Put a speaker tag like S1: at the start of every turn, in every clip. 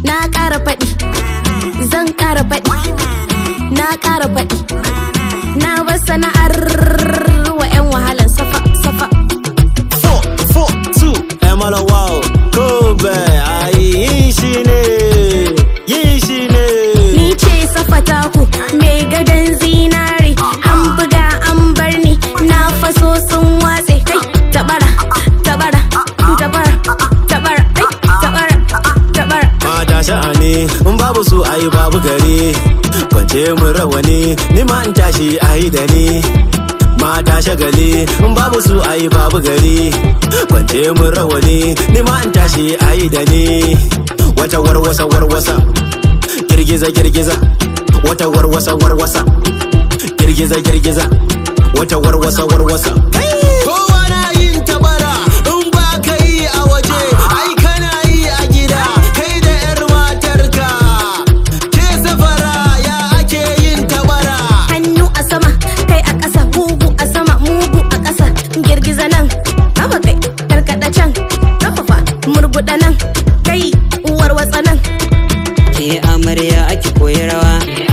S1: na ƙara faɗi zan ƙara faɗi na ƙara faɗi na bar sana'ar wa 'yan wahalan safa safa
S2: four, four, two, Emala wow, Kobe, ai yin shi ne, yin shi ne.
S1: ni ce safa taku mai gadon zinare an buga an bar ni na faso sun watse kai tabara tabara tabara tabara ai, tabara tabara
S2: Mata sha'ani, in babu su ai babu gari. Kwance mun rawani, ni ma in tashi ai da ni. Mata shagali, in babu su ai babu gari. Kwance mun rawani, ni ma in tashi ai da ni. Wata warwasa warwasa, girgiza girgiza. Wata warwasa warwasa, girgiza girgiza. Wata warwasa warwasa. Kowa na yin tabara, in ba ka yi a waje, ai kana yi a gida. Kai da 'yar matarka, ke safara ya ake yin tabara.
S1: hannu a sama kai a ƙasa mugu a sama mugu a ƙasa girgiza nan haba kai karkada can kafafa murguda nan kai uwar watsa nan
S3: ke amarya ake koyi rawa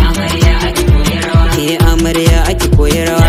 S3: ke amarya ake koyi rawa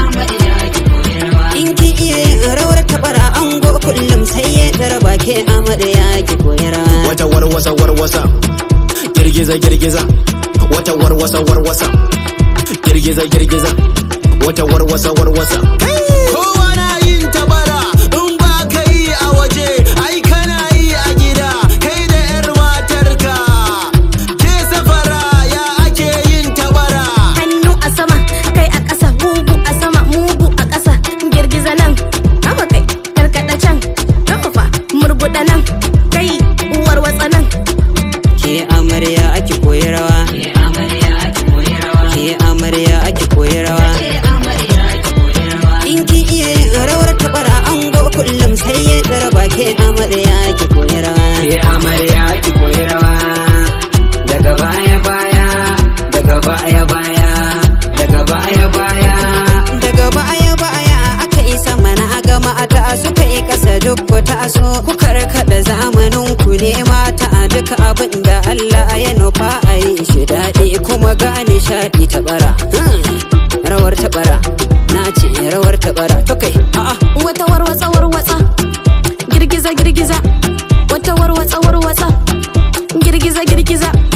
S3: in ki iya yin rawar tabara ango kullum sai ya tarba ke amarya ake koyi rawa
S2: Wata warwasa warwasa, girgiza girgiza. Wata warwasa warwasa, girgiza girgiza. Wata warwasa warwasa. Kowa na yin tabara, in ba ka yi a waje, ai kana yi a gida. Kai da 'yar matarka, ke safara ya ake yin tabara.
S1: hannu a sama kai a ƙasa mugu a sama mugu a ƙasa girgiza nan haba kai karkada can kafafa murguda nan kai uwar watsa nan
S3: ke amarya ake koyi rawa ke amarya ake koyi rawa in ki iya yin rawar tabara ango kullum sai ya tarba ke amarya ake koyi rawa
S4: Ke amarya ki koyi rawa daga baya baya daga baya baya daga baya baya
S3: daga baya baya aka yi sama na gama ta suka yi kasa duk ku taso ku karkada zamanin ku ne mata duka abin da Allah ya nufa a yi shi daɗi kuma ga nishaɗi ta bara rawar ta bara na ce rawar ta bara to kai a'a
S1: wata warwatsa warwatsa girgiza girgiza wata warwatsa warwatsa girgiza girgiza